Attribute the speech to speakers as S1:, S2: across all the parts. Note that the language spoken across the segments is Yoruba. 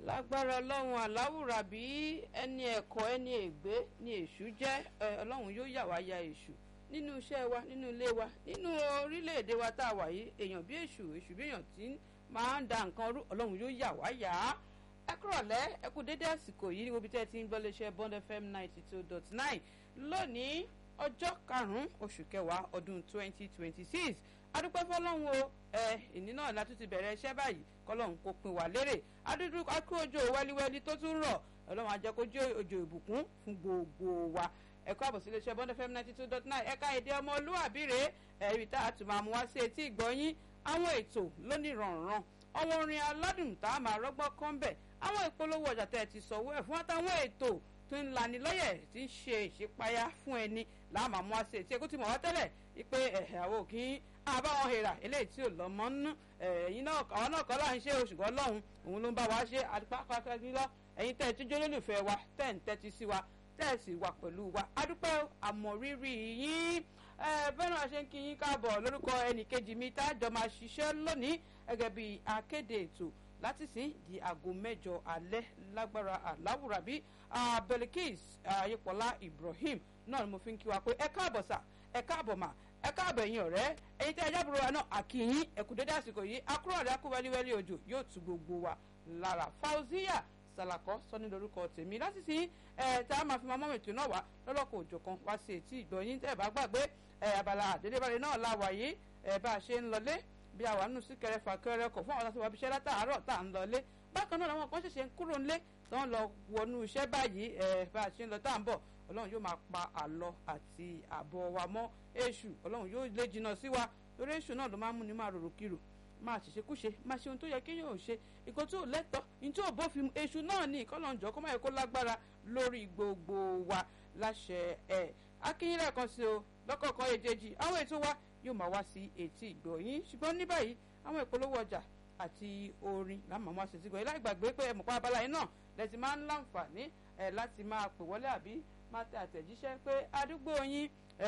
S1: lágbára ọlọ́run aláwùrà bí ẹni ẹ̀kọ́ ẹni ègbé ni èṣù jẹ́ ọlọ́run yóò yà wá ya èṣù nínú iṣẹ́ wa nínú ilé wa nínú orílẹ̀-èdè wa tá a wà yìí èèyàn bí èṣù èṣù bí èèyàn tí máa ń da nǹkan rú ọlọ́run yóò yà wá yà á ẹ kúrọ̀lẹ́ ẹ kú dédé àsìkò yìí ní gbogbo tẹ́ ẹ ti ń gbọ́ léṣẹ́ Bond FM ninety two dot nine lónìí ọjọ́ karùn-ún oṣù kẹwàá ọdún twenty twenty six adúpẹ́ fọlọ́run o ẹ ìní náà la tún ti bẹ̀rẹ̀ iṣẹ́ báyìí kọlọ́run kò pin wá lérè adúdú akú òjò wẹ́líwẹ́lí tó tún rọ̀ ọlọ́run á jẹ́ kó jẹ́ òjò ìbùkún fún gbogbo wa ẹ̀kọ́ àbọ̀ sí iléeṣẹ́ Bond FM ninety two dot nine ẹ̀ka èdè ọmọlúwàbí rèé ẹ̀rí tá a tún máa mú wá sí etí ìgbọ́yín àwọn ètò lónìrànràn àwọn orin aládùn tá a máa rọ́gbọ́ kán bẹ̀ àwọn ìpolówó ọjà tẹ́ ẹ ti sọ̀wọ́ ẹ̀ fún àtàwọn ètò tó ń lanilọ́yẹ̀ tí ń ṣe ìṣípayá fún ẹni láàmú àmú àṣẹ tí ekú ti mọ̀ wá tẹ́lẹ̀ wípé àwọn òkín àbáwọn hèrà eléyìí tí ò lọ́mọ nínú ẹ̀yin náà àwọn náà kọ́ là ń ṣe oṣùgbọ́n lọ́hùn òun ló ń bá wa ṣe àdúpápápá nílọ ẹ̀yin tẹ́ ẹ tíjọ́ lólùfẹ́ wa tẹ́ ń tẹ́tí sí wa tẹ́ ẹ sì wà pẹ̀lú wa adúpẹ́ àmọ̀rírì yín bẹ́ẹ̀ náà ṣe ń kí yín káàbọ̀ lórúkọ ẹnìkejì mi tá a jọ máa ṣiṣẹ́ lónìí gẹ́gẹ́ bí akéde ètò láti sìn di aago mẹ́jọ alẹ́ lágbára aláwùrábí Belikis ayépọlá Ibrahim náà ni mo fi ń kí wa pé ẹ káàbọ̀ sà ẹ káàbọ̀ mà ẹ káàbọ̀ ẹ̀yin ọ̀rẹ́ ẹ̀yin tí ẹ jábùrọ̀ wa náà àkìyín ẹ̀kú dédé àsìkò yìí akúrò rẹ̀ akú wẹ́líwẹ́lí òjò yóò tu gbogbo wa lára Fauziya Salako sọ́ni lórúkọ tèmi láti sìn ẹ̀ tá a máa fi máa mọ́mọ́ ètò náà wá lọ́lọ́kọ̀ òjò kan wá sí etí ìgbọ̀nyín tẹ́ ẹ bá gbàgbé ẹ̀ abala àdélébáre náà la wà yìí ẹ̀ bá a ṣe ń lọlé bí àwa nù sí kẹrẹfà kẹrẹkọ fún àwọn tó wà bíṣẹ́ látàárọ̀ tá à ń lọlé bákan náà làwọn kan ṣẹ̀ṣẹ̀ ń kúrò ńlé tó ń lọ wọnú iṣẹ́ báyìí ẹ̀ bá a ṣe ń lọ tá à ń bọ̀ ọlọ́run yóò máa pa àlọ àti àbọ̀ wa mọ́ èṣù ọlọ́run yóò lé jìnnà sí wa torí èṣù náà ló máa ń mú ni máa rorò kiri máa ṣèṣekúṣe máa ṣe ohun tó yẹ kéèyàn ò ṣe ìkó tí ò lẹ́tọ̀ ní tí ò bófin èṣù náà ní ìkọlọ́njọ́ kó má yẹ kó lágbára lórí gbogbo wa láṣẹ ẹ̀ akínyìn lẹ́ẹ̀kan sí o lọ́kọ̀ọ̀kan èjèèjì àwọn ètò wa yóò máa wá sí etí ìgbọ̀yìn ṣùgbọ́n ní báyìí àwọn ìpolówó ọjà àti orin láàmú àwọn àṣetì gbọ̀yìn láì gbàgbé pé ẹ̀mọ̀pá abala yìí náà lẹ́tì máa ń láǹfààní ẹ̀ láti máa pè wọlé àbí máa tẹ àtẹ̀jíṣẹ́ pé àdúgbò yín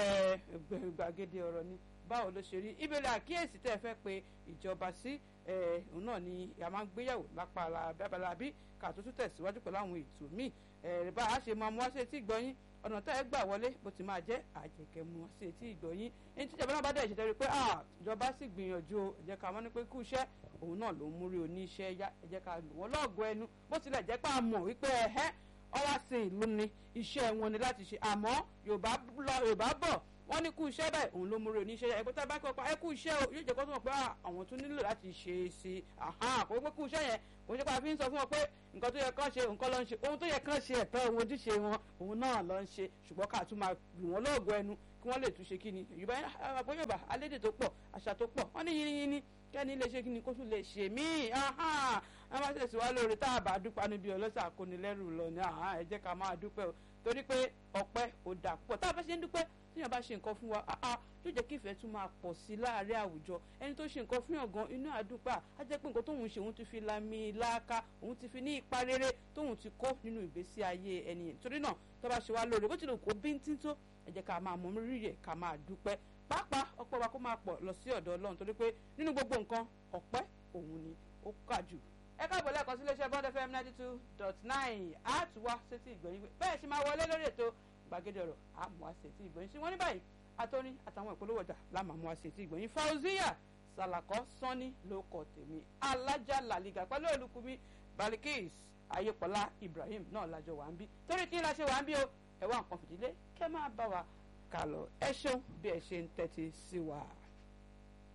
S1: gbàgede ọ̀rọ̀ ni báwo ló ṣe rí ìbéèrè àkíyèsí tẹ́ ẹ fẹ́ pe ìjọba sí òun náà ni a máa ń gbéyàwó lápá abala bí ká tó tún tẹ̀síwájú pẹ̀lú àwọn ètò míì bá a ṣe máa mú wá sí etí ìgbọ̀yìn ọ̀nà tẹ́ ẹ gbà wọlé bó ti máa jẹ́ àjẹkẹ́ mú wá sí etí ìgbọ̀yìn ẹni tí ìjọba náà bá dẹ̀ ṣètẹ́rí pé ìjọba sì gbìyànjú ẹ jẹ́ ká mọ̀ ní pé kú iṣẹ́ òun náà ló ń múrí oníṣẹ́ yá ẹ jẹ́ ká lò wọ́n lọ́ọ̀gọ́ ẹnu bó tilẹ̀ jẹ́ pé a mọ̀ wípé ẹ̀hẹ́ ọwọ́ sí ìlú ni iṣẹ́ wọn ni láti ṣe àmọ́ yorùbá bọ̀ wọ́n ní kú iṣẹ́ báyìí òun ló múre oníṣẹ́ ẹgbẹ́ tá a bá kọ́ pa ẹ kú iṣẹ́ o yóò jẹ́ kó tó mọ̀ pé àwọn tún nílò láti ṣe é sí i kò pé kú iṣẹ́ yẹn kò ṣe pé a fi ń sọ fún wọn pé nǹkan tó yẹ kán ṣe nǹkan ló ń ṣe ohun tó yẹ kán ṣe ẹ̀tọ́ ohun ojúṣe wọn òun náà ló ń ṣe ṣùgbọ́n ká tún máa lù wọ́n lọ́ọ̀gọ́ ẹnu kí wọ́n lè tún ṣe kíni yorùbá àpò yorùbá alédè tó pọ̀ àṣà tó pọ̀ wọ́n ní yínníyínní kẹ́ni lè ṣe kíni kó tún lè ṣe míì a máa ṣèṣì wá lórí tá a bá dúpẹ́ níbi ọlọ́sà kónilẹ́rù lọ ni ẹ jẹ́ ká máa dúpẹ́ o torí pé ọpẹ́ ò dà pọ̀ tá a bá ṣe ń dúpẹ́ tíyàn bá ṣe nǹkan fún wa yóò jẹ́ kí ìfẹ́ tún máa pọ̀ sí i láàárín àwùjọ ẹni tó ṣe nǹkan fún yàn gan inú àdúpà á jẹ́ pé nǹkan tóun ṣe òun ti fi lami láàká òun ti fi ní ipa rere tóun ti kó nínú ìgbésí ayé ẹni yẹn torí náà tó bá ṣe wá lóore bó tilẹ̀ kó bíntín tó ẹ jẹ́ ká máa mọ rírì ẹ̀ ká máa dúpẹ́ pàápàá ọpẹ́ wa kó máa pọ̀ lọ sí ọ̀dọ̀ Ọlọ́run torí pé nínú gbogbo nǹkan ọpẹ́ òun ni ó kà jù ẹ káàbọ̀ lẹ́ẹ̀kan sí iléeṣẹ́ Bond FM ninety two dot nine àtúwá sétí ìgbọ̀nyìn bẹ́ẹ̀ sì máa wọlé lórí ètò gbàgede ọ̀rọ̀ àmọ́ àṣetì ìgbọ̀nyìn sí wọ́n ní báyìí atọ́ni àtàwọn ìpolówó ọjà láàmú àmọ́ àṣetì ìgbọ̀nyìn Fauziya Salako sanni ló kọ tèmi alájà làlìgà pẹ̀lú olùkùnmi Balikis ayépọ̀lá Ibrahim náà lájọ wà ń bí torí kí n la ṣe wà ń bí o ẹ wá nǹkan fìdílé kẹ́ máa bá wa kà lọ ẹ ṣeun bí ẹ ṣe ń tẹ́tí sí wa.